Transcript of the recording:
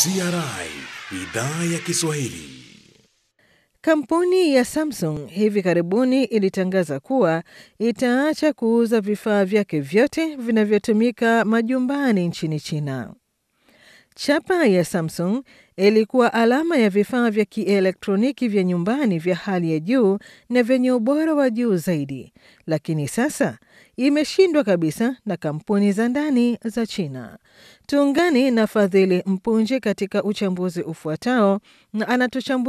CRI idhaa ya Kiswahili. Kampuni ya Samsung hivi karibuni ilitangaza kuwa itaacha kuuza vifaa vyake vyote vinavyotumika majumbani nchini China. Chapa ya Samsung ilikuwa alama ya vifaa vya kielektroniki vya nyumbani vya hali ya juu na vyenye ubora wa juu zaidi, lakini sasa imeshindwa kabisa na kampuni za ndani za China. Tuungane na Fadhili Mpunji katika uchambuzi ufuatao na anatuchambua